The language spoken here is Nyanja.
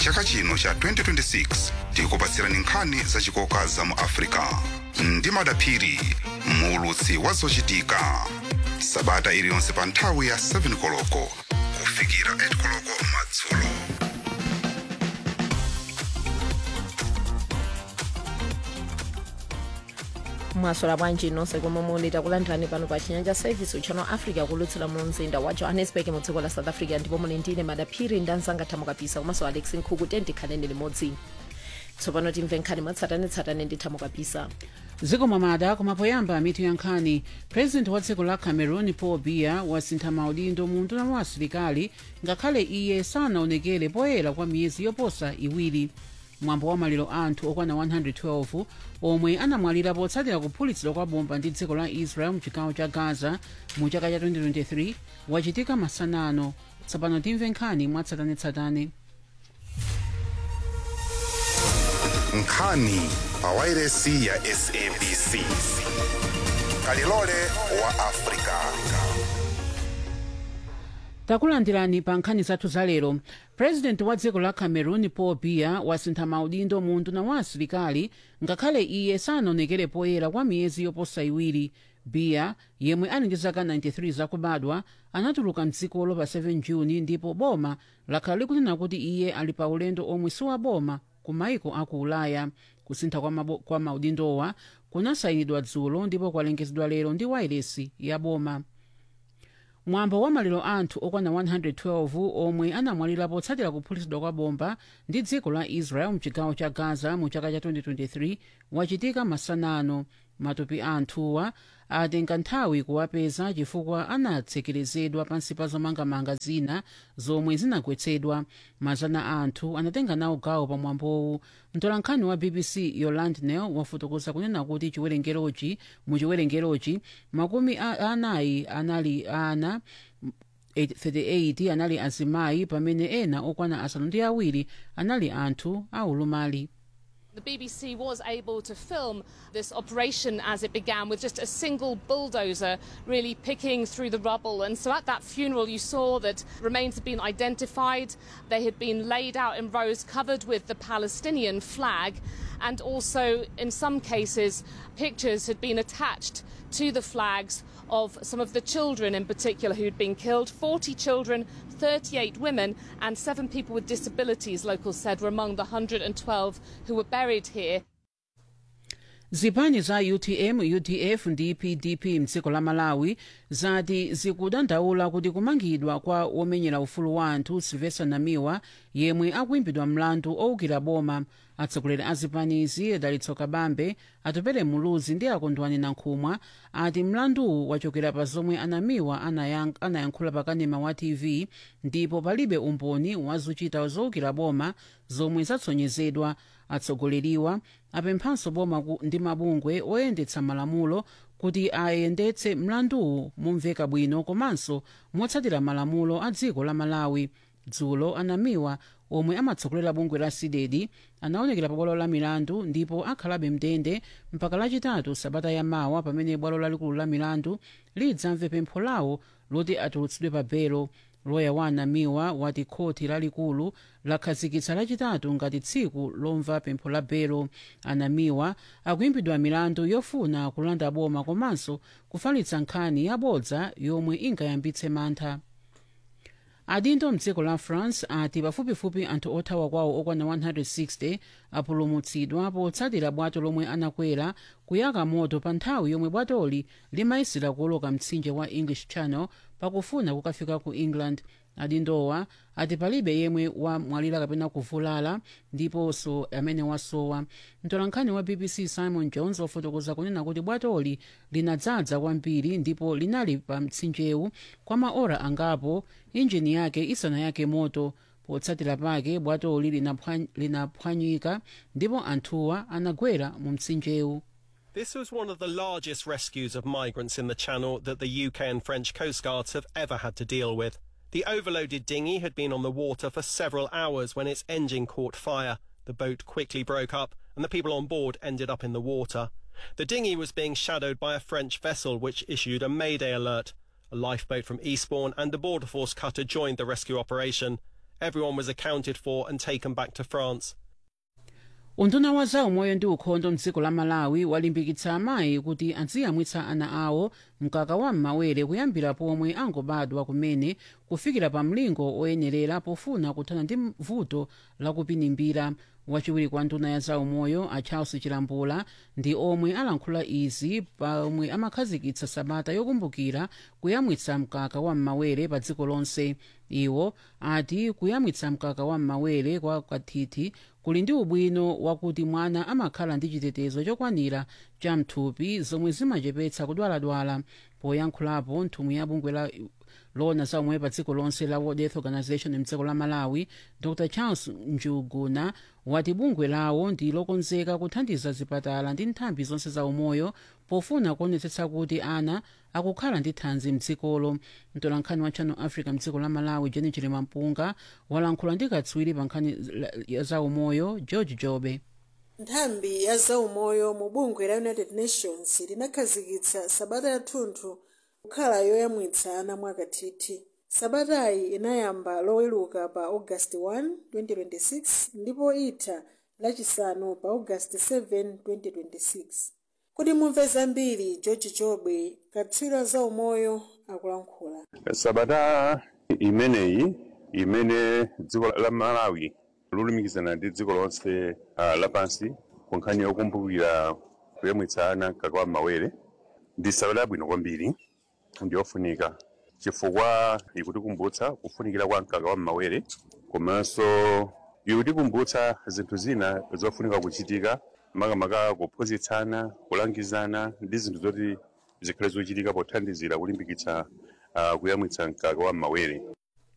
chaka chino cha 2026 tikupatsirani nkhani zachikoka za mu africa ndi madaphiri muulutsi wa zochitika sabata iliyonse pa nthawi ya 7 koloko kufikira 8 koloko madzulo mwasola bwanji nonse komwe muli takulandirani pano pa chinyanja service uchano africa kulutsira mu mzinda wa johannesburg mu dziko la south africa ndipo muli ndine madaphiri ndi anzanga thamukapisa komanso alex nkhuku tikhaleni limodzi tsopano timve nkhani mwatsatanetsatane ndi thamukapisa dziko mwamada kumapoyamba mitu ya nkhani president wa dziko la cameroon paul biya wasintha maudindo mu nduna wa asilikali ngakhale iye sanaonekere poyera kwa miyezi yoposa iwiri mwambo wa maliro anthu okwana 112 omwe anamwalira potsatira kuphulitsidwa kwa bomba ndi dziko la israel mchigawo cha gaza mu chaka cha 2023 wachitika masanano tsopano timve nkhani mwatsatanetsatane nkhani pa wairesi ya sabc kalilole wa africa takulandirani pa nkhani zathu zalero president wa dziko la cameroon paul biya wasintha maudindo mu nduna wa asilikali ngakhale iye sanaonekere poyera kwa miyezi yoposa iwiri biya yemwe ali ndi zaka 93 zakubadwa anatuluka mdzikolo pa 7 juni ndipo boma lakhala likunena kuti iye ali pa ulendo omwe si wa boma ku maiko aku ulaya kusintha kwa, mabo, kwa maudindowa kunasayinidwa dzulo ndipo kwalengezedwa lero ndi wairesi ya boma mwambo wa maliro anthu okwana 112 omwe anamwalira potsatira kuphulitsidwa kwa bomba ndi dziko la israel mchigawo cha gaza mu chaka cha 2023 wachitika masanano matupi a anthuwa atenga nthawi kuwapeza chifukwa anatsekerezedwa pansi pa zomangamanga zina zomwe zinagwetsedwa mazana a anthu anatenga nawo gawo pa mwambowu mtolankhani wa bbc yoland nel wafotokoza kunena kuti chiwerengerochi mu chiwerengerochi makumi anayi anali ana 38 anali azimayi pamene ena okwana asanu ndi awiri anali anthu aulumali The BBC was able to film this operation as it began with just a single bulldozer really picking through the rubble. And so at that funeral, you saw that remains had been identified. They had been laid out in rows covered with the Palestinian flag. And also, in some cases, pictures had been attached to the flags of some of the children in particular who'd been killed 40 children, 38 women, and seven people with disabilities, locals said, were among the 112 who were buried here. zipani za utm udf ndi pdp mdziko la malawi zati zikudandaula kuti kumangidwa kwa womenyera ufulu wa anthu silvester namiwa yemwe akuimbidwa mlandu owukira boma atsogoleri a zipanizi dalitso kabambe atopere muluzi ndi akondwani nankhumwa ati mlanduwu wachokera pa zomwe anamiwa anayank- anayankhula pa kanema wa tv ndipo palibe umboni wazochita zowukira boma zomwe zatsonyezedwa atsogoleriwa apemphanso boma ku- ndi mabungwe oyendetsa malamulo kuti ayendetse mlanduwu momveka bwino komanso motsatira malamulo a dziko la malawi dzulo anamiwa omwe amatsogolera bungwe la cdedi anaonekera pa bwalo la milandu ndipo akhalabe mndende mpaka lachitatu sabata yamawa pamene bwalo lalikulu la milandu lidzamve pempho lawo loti atulutsidwe pa belo loya wa anamiwa wati khoti lalikulu lakhazikitsa lachitatu ngati tsiku lomva pempho la belo anamiwa akuimbidwa milandu yofuna kulanda boma komanso kufalitsa nkhani yabodza yomwe ingayambitse mantha adindo mdziko la france ati pafupifupi anthu othawa kwawo okwana 160 apulumutsidwa potsatira bwato lomwe anakwera kuyaka moto pa nthawi yomwe bwatoli limayisira kuoloka mtsinje wa english channel pakufuna kukafika ku england adindowa ati palibe yemwe wamwalira kapena kuvulala ndiponso amene wasowa mtolankhani wa bbc simon jones wafotokoza kunena kuti bwatoli linadzadza kwambiri ndipo linali pa mtsinjewu kwa maora angapo injini yake isanayake moto potsatira pake bwatoli linaphwa- linaphwanyika ndipo anthuwa anagwera mu mtsinjewu This was one of the largest rescues of migrants in the Channel that the UK and French Coast Guards have ever had to deal with. The overloaded dinghy had been on the water for several hours when its engine caught fire. The boat quickly broke up and the people on board ended up in the water. The dinghy was being shadowed by a French vessel which issued a mayday alert. A lifeboat from Eastbourne and a border force cutter joined the rescue operation. Everyone was accounted for and taken back to France. unduna wa za umoyo ndi ukhondo mdziko la malawi walimbikitsa amayi kuti aziyamwitsa ana awo mkaka wa m'mawere kuyambira pomwe angobadwa kumene kufikira pa mlingo oyenerera pofuna kuthana ndi vuto lakupinimbira wachiwiri kwa nduna ya za umoyo a charles chilambula ndi omwe alankhula izi pomwe amakhazikitsa sabata yokumbukira kuyamwitsa mkaka wa m'mawere pa dziko lonse iwo ati kuyamwitsa mkaka wa m'mawere kwa kathithi kuli ndi ubwino wakuti mwana amakhala ndi chitetezo chokwanira cha mthupi zomwe zimachepetsa kudwaladwala poyankhulapo nthumwi ya bungwe la lona za umoyo pa dziko lonse la world health organization mdziko la malawi dr charles njuguna wati bungwe lawo ndi lokonzeka kuthandiza zipatala ndi nthambi zonse za umoyo pofuna kuonetsetsa kuti ana akukhala ndi thanzi mdzikolo mtolankhani wa channel africa mdziko la malawi jeni chilima mpunga walankhula ndi katswiri pa nkhani za umoyo george jobe nthambi ya zaumoyo mu bungwe la united nations linakhazikitsa sabata yathunthu kukhala yoyamwitsa ana mwakathithi sabatayi inayamba loweluka pa august 1 2026 ndipo itha lachisanu pa august 7 2026 kuti mumve zambiri george jobe katswiri wa zaumoyo akulankhula sabata imeneyi imene dziko la malawi lolumikizana ndi dziko lonse uh, lapansi ku nkhani yokumbukira kuyamwitsa ana mkaka wa m'mawere ndi sabata yabwino kwambiri ndi yofunika chifukwa ikutikumbutsa kufunikira kwa mkaka wa m'mawere komanso ikutikumbutsa zinthu zina zofunika kuchitika makamaka kuphunzitsana kulangizana ndi zinthu zoti zikhale zochitika pothandizira kulimbikitsa uh, kuyamwitsa mkaka wa m'mawere